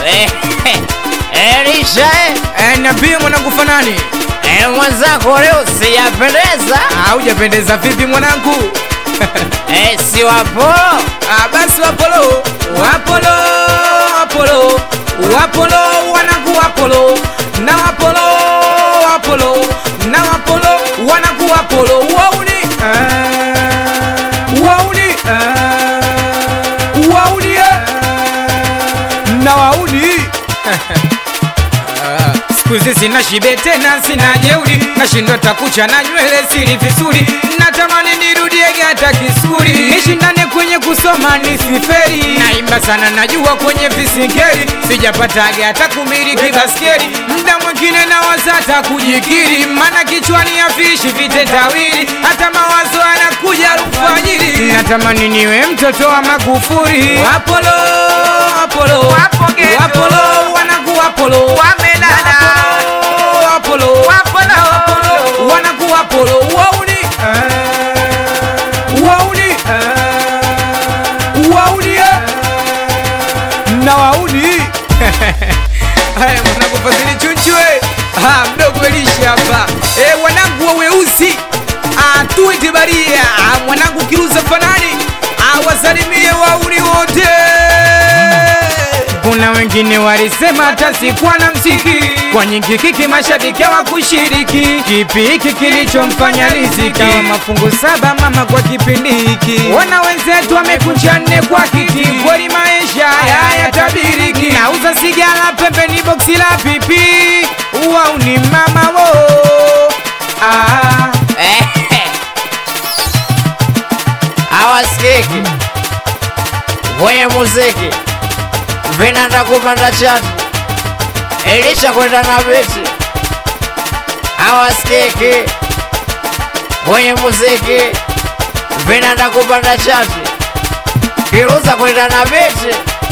Eh, Elisha eh, Eh, niambie mwanangu fanani eh, mwenzako leo sijapendeza haujapendeza vipi mwanangu eh, si wapolo Ah, basi wapolo wapolo wapolo wapolo wanaku wapolo na wapolo wapolo na wapolo wanaku wapolo wauni ah, wauni ah, wauni eh, na wauni Ah, siku hizi sina shibe tena, sina jeuri, nashindwa takucha na nywele siri vizuri, natamani nirudiege hata kisuri, nishindane kwenye kusoma nisiferi, naimba sana najua kwenye visingeri, sijapataga hata kumiliki baskeri, mda mwingine nawaza hata kujikiri, mana kichwani afishi vitetawili, hata mawazo yanakuja alfajiri, natamani niwe mtoto wa Magufuli, Apolo, Apolo, Wapo ghetto. Apolo, wanaku Apolo, Wamedada. Apolo, Apolo, wanaku Apolo, wauni, wauni, wauni, na wauni. Haya mwanangu Fadhili Chunchwe, ah, mdogo Elisha hapa. Eh, wanangu wa weusi, ah, tuite baria, ah, mwanangu Kiruza Fanani, ah, wasalimie wauni wote. Kuna wengine walisema hata sikuwa na mziki, kwa nyingi kiki mashabiki hawakushiriki. Kipi hiki kilichomfanya riziki kama mafungu saba mama kwa kipindi hiki? Wana wenzetu wamekunja nne kwa kiti, kweli maisha hayatabiriki. Nauza sigara pembeni boksi la pipi, wau ni mama wo ah. Eh, eh. hawasikiki kwenye muziki vinanda kupanda chatu Elisha kwenda na biti hawasikiki kwenye muziki vinanda kupanda chatu Kiruza kwenda na biti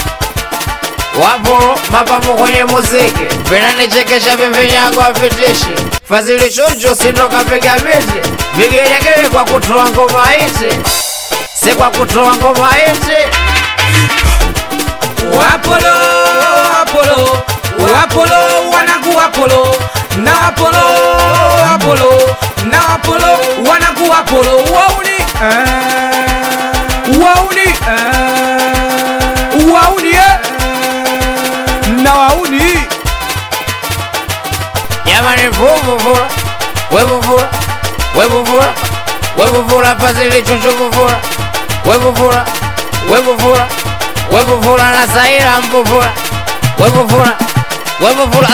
wapo mapambo kwenye muziki vinanichekesha vivinyago vitishi Fadhili Chunchu sindoka piga biti vigelegele kwa kutoa ngoma hizi si kwa kutoa ngoma hizi Wapolo, Apolo, Wapolo, wanaku Apolo, na Apolo, Apolo, na Apolo, wanaku Apolo, wauni, wauni, wauni, eh, na wauni. jamani vuvuvura wevuvura wevuvura wevuvura Fadhili Chunchu vuvura wevuvura wevuvura wevuvura na Zaira mvuvura wevuvura wevuvura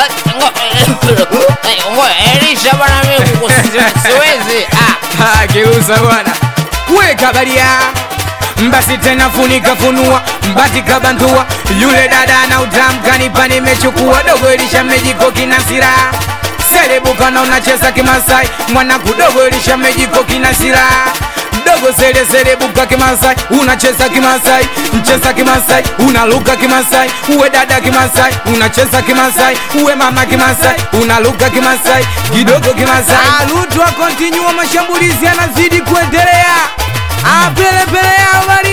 ngo Elisha bana mimi kusi- siwezi ah Ah, Geuza bwana, weka baria basi tena funika funua mbati kabantua yule dada na utamkanipa nimechukua dogo elisha mejiko kina silaha selebuka na unacheza kimasai mwana kudogo elisha mejiko kina silaha dogo sele selebuka kimasai unacheza kimasai mcheza kimasai unaluka kimasai uwe dada kimasai unacheza kimasai uwe mama kimasai unaluka kimasai kidogo kimasai alutwa kontinua mashambulizi yanazidi kuendelea apelepele habari